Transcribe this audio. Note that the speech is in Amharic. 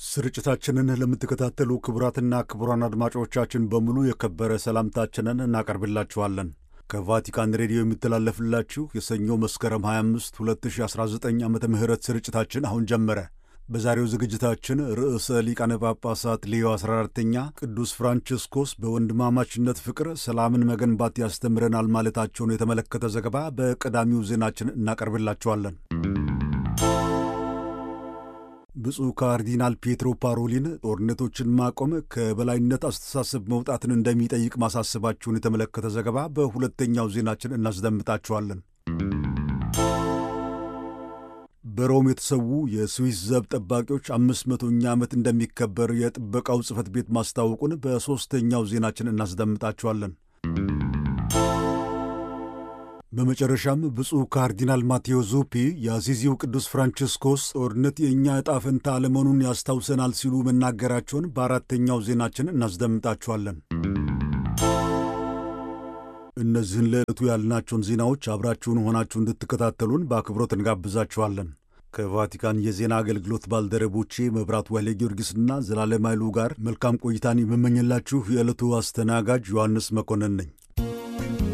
ስርጭታችንን ለምትከታተሉ ክቡራትና ክቡራን አድማጮቻችን በሙሉ የከበረ ሰላምታችንን እናቀርብላችኋለን። ከቫቲካን ሬዲዮ የሚተላለፍላችሁ የሰኞ መስከረም 25 2019 ዓ ም ስርጭታችን አሁን ጀመረ። በዛሬው ዝግጅታችን ርዕሰ ሊቃነ ጳጳሳት ሌዮ 14ተኛ ቅዱስ ፍራንቺስኮስ በወንድማማችነት ፍቅር ሰላምን መገንባት ያስተምረናል ማለታቸውን የተመለከተ ዘገባ በቀዳሚው ዜናችን እናቀርብላችኋለን። ብፁዕ ካርዲናል ፔትሮ ፓሮሊን ጦርነቶችን ማቆም ከበላይነት አስተሳሰብ መውጣትን እንደሚጠይቅ ማሳሰባቸውን የተመለከተ ዘገባ በሁለተኛው ዜናችን እናስደምጣችኋለን። በሮም የተሰዉ የስዊስ ዘብ ጠባቂዎች አምስት መቶኛ ዓመት እንደሚከበር የጥበቃው ጽሕፈት ቤት ማስታወቁን በሦስተኛው ዜናችን እናስደምጣችኋለን። በመጨረሻም ብፁዕ ካርዲናል ማቴዎ ዙፒ የአዚዚው ቅዱስ ፍራንቺስኮስ ጦርነት የእኛ ዕጣ ፈንታ አለመሆኑን ያስታውሰናል ሲሉ መናገራቸውን በአራተኛው ዜናችን እናስደምጣችኋለን። እነዚህን ለዕለቱ ያልናቸውን ዜናዎች አብራችሁን ሆናችሁ እንድትከታተሉን በአክብሮት እንጋብዛችኋለን። ከቫቲካን የዜና አገልግሎት ባልደረቦቼ መብራት ዋይሌ ጊዮርጊስና ዘላለም ኃይሉ ጋር መልካም ቆይታን የምመኝላችሁ የዕለቱ አስተናጋጅ ዮሐንስ መኮንን ነኝ።